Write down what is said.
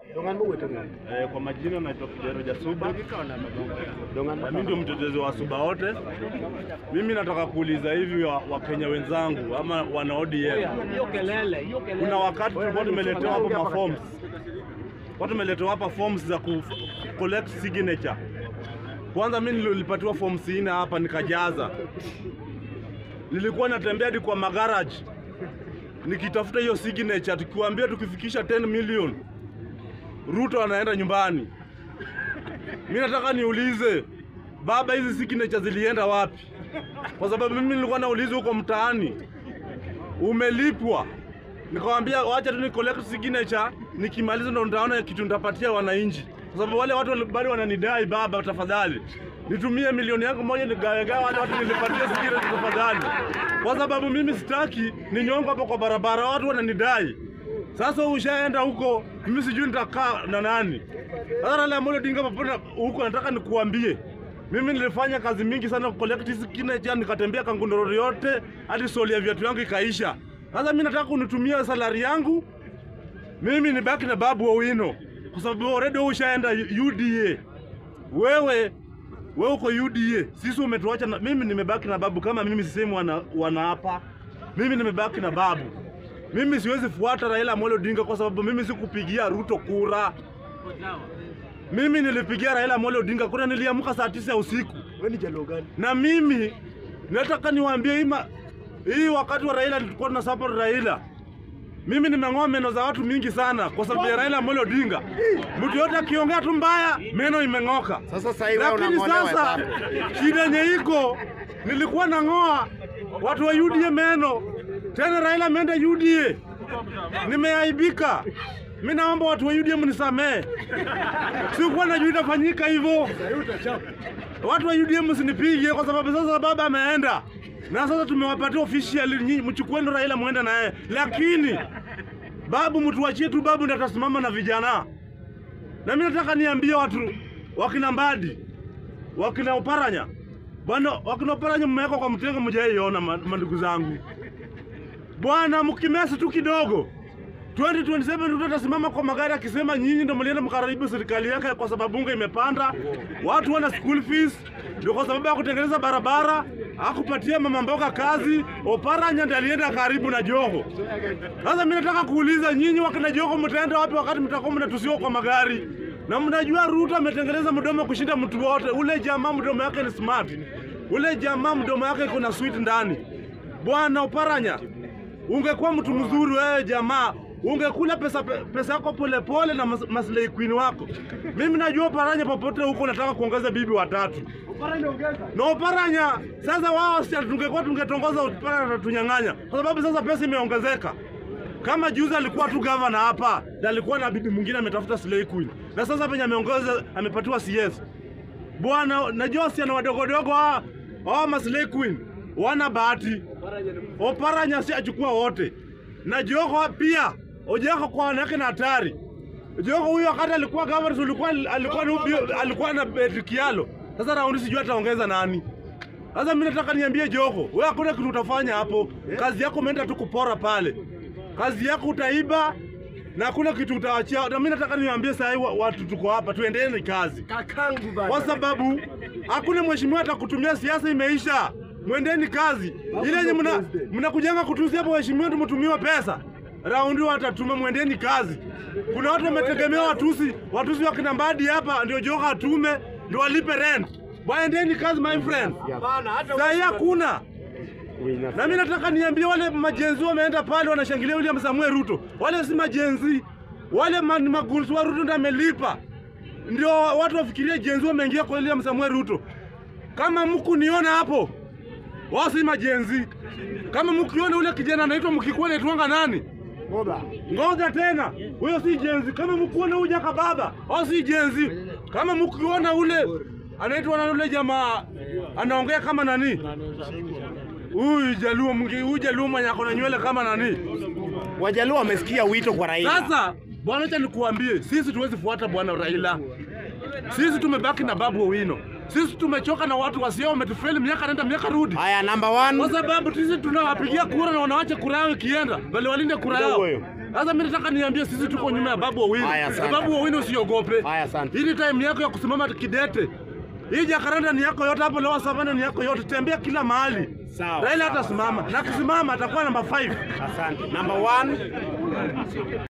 Dongan mo wetu. Eh, kwa majina naitwa Kidero Jasuba. Dongan Na mimi ndio mtetezi wa Suba wote. Mimi nataka kuuliza hivi wa- Wakenya wenzangu ama wana ODM, Hiyo kelele, hiyo kelele. kuna wakati tulikuwa tumeletewa hapa maforms, kwa tumeletewa hapa forms za ku collect signature. Kwanza mimi nilipatiwa forms nne hapa nikajaza, nilikuwa natembea hadi kwa magarage nikitafuta hiyo signature, tukiwaambia tukifikisha 10 million Ruto anaenda nyumbani. Mimi nataka niulize baba, hizi signature zilienda wapi? Kwa sababu mimi nilikuwa nauliza huko mtaani, umelipwa? Nikamwambia wacha tu ni collect signature, nikimaliza ndo nitaona kitu nitapatia wananchi, kwa sababu wale watu wali- bado wananidai. Baba, tafadhali nitumie milioni yangu moja nigawegawe wale watu nilipatia signature tafadhali, kwa sababu mimi sitaki ninyongo hapo kwa barabara, watu wananidai. Sasa ushaenda huko, mimi sijui nitakaa na nani. Sasa Raila Amolo Odinga popote huko, nataka nikuambie mimi nilifanya kazi mingi sana collect signature, nikatembea Kangundorori yote hadi soli ya viatu yangu ikaisha. Sasa mimi nataka kunitumia salari yangu mimi nibaki na Babu Owino kwa sababu already wewe ushaenda UDA. Wewe wewe uko UDA, sisi umetuacha na, mimi nimebaki na Babu kama mimi sisemi wana, wanaapa. Mimi nimebaki na Babu. Mimi siwezi fuata Raila Amolo Odinga kwa sababu mimi sikupigia Ruto kura. Mimi nilipigia Raila Amolo Odinga kura, niliamka saa tisa ya usiku Wewe ni jalo gani? na mimi nataka niwaambie hii ma- hii wakati wa Raila tulikuwa tuna support Raila. Mimi nimeng'oa meno za watu mingi sana kwa sababu ya Raila Amolo Odinga. Mtu yote akiongea tu mbaya, meno imeng'oka. Sasa sasa hivi wewe Lakini unang'olewa sasa sana. shida yenye iko nilikuwa nang'oa watu wa UDA meno, tena Raila ameenda UDA, nimeaibika. Mi naomba watu wa UDA mnisamee, sikuwa najua itafanyika hivyo. Watu wa UDA msinipige kwa sababu sasa baba ameenda na sasa tumewapatia official, nyinyi mchukueni Raila muende na yeye, lakini babu mtuachie tu, babu ndiye atasimama na vijana. Na mimi nataka niambie watu wakina Mbadi, wakina Oparanya, bwana, wakina Oparanya mmewekwa kwa mtego, mjaiona mandugu zangu bwana, mkimesi tu kidogo 2027 Ruto atasimama kwa magari akisema nyinyi ndio mlienda mkaribu serikali yake kwa sababu unga imepanda, watu wana school fees, ndio kwa sababu ya kutengeneza barabara, akupatia mama mboga kazi. Oparanya ndiye alienda karibu na Joho. Sasa mimi nataka kuuliza nyinyi wakina Joho, mtaenda wapi wakati mtakuwa mnatusiwa kwa magari? Na mnajua Ruto ametengeneza mdomo kushinda mtu wote. Ule jamaa mdomo yake ni smart, ule jamaa mdomo yake iko na sweet ndani. Bwana Oparanya, ungekuwa mtu mzuri wewe jamaa, ungekula pesa pesa yako polepole na mas, maslahi queen wako. Mimi najua Oparanya, popote huko unataka kuongeza bibi watatu na Oparanya. Sasa wao si tungekuwa tungetongoza Oparanya tunyang'anya, kwa sababu sasa pesa imeongezeka. Kama juzi alikuwa tu gavana hapa na alikuwa na bibi mwingine ametafuta slay queen, na sasa penye ameongeza amepatiwa CS bwana. Najua si ana wadogodogo hawa hawa maslay queen wana bahati. Oparanya si achukua wote, na Joho pia Ojoho kwa wanawake na hatari. Joho huyo wakati alikuwa gavana, alikuwa alikuwa na alikuwa na Patrick Kialo. Sasa raundi sijui ataongeza nani. Sasa mimi nataka niambie Joho, wewe hakuna kitu utafanya hapo. Kazi yako umeenda tu kupora pale, kazi yako utaiba na hakuna kitu utawachia. Na mimi nataka niwaambie saa hii wa- watu tuko hapa, tuendelee kazi Kakangu bana. kwa sababu hakuna mheshimiwa atakutumia, siasa imeisha. Mwendeni kazi ile yenye mna mnakujanga kutusi hapo, waheshimiwa tumtumiwa pesa raundi watatuma, mwendeni kazi. Kuna watu wametegemea watusi, watusi wakina Mbadi hapa ndio Joho atume ndio walipe rent. Waendeni kazi my friend, Bana hata saa hii hakuna. Na mimi nataka niambie wale majenzi wameenda pale wanashangilia William Samuel Ruto, wale si majenzi, wale ma- ni magunzi wa Ruto ndio amelipa, ndio watu wafikirie jenzi wameingia kwa William Samuel Ruto. Kama mku niona hapo, wao si majenzi. Kama mkiona ule kijana anaitwa mkikuwa anaitwanga nani? Ngoba. Ngoja tena, huyo si jenzi. Kama mkuona huyu jaka baba, au si jenzi. Kama mkiona ule anaitwa na ule jamaa anaongea kama nani? Huyu Jaluo mwingi, huyu Jaluo mwenye ako na nywele kama nani? Wajaluo wamesikia wito kwa Raila. Sasa bwana, acha nikuambie, sisi tuwezi fuata bwana Raila. Sisi tumebaki na Babu Owino. Sisi tumechoka na watu wasio wametufeli miaka nenda miaka rudi. Haya, number one. Kwa sababu sisi tunawapigia kura na wanawacha kura yao ikienda, bali walinde kura yao. Huyo. Sasa mimi nataka niambie sisi tuko nyuma ya Babu Owino. Haya, asante. Babu Owino usiogope. Haya, asante. Hii ni time yako ya kusimama kidete. Hii Jacaranda ni yako yote hapo, Lower Savannah ni yako yote, tembea kila mahali. Sawa, Raila sawa, atasimama na akisimama atakuwa namba 5. Asante. Number one.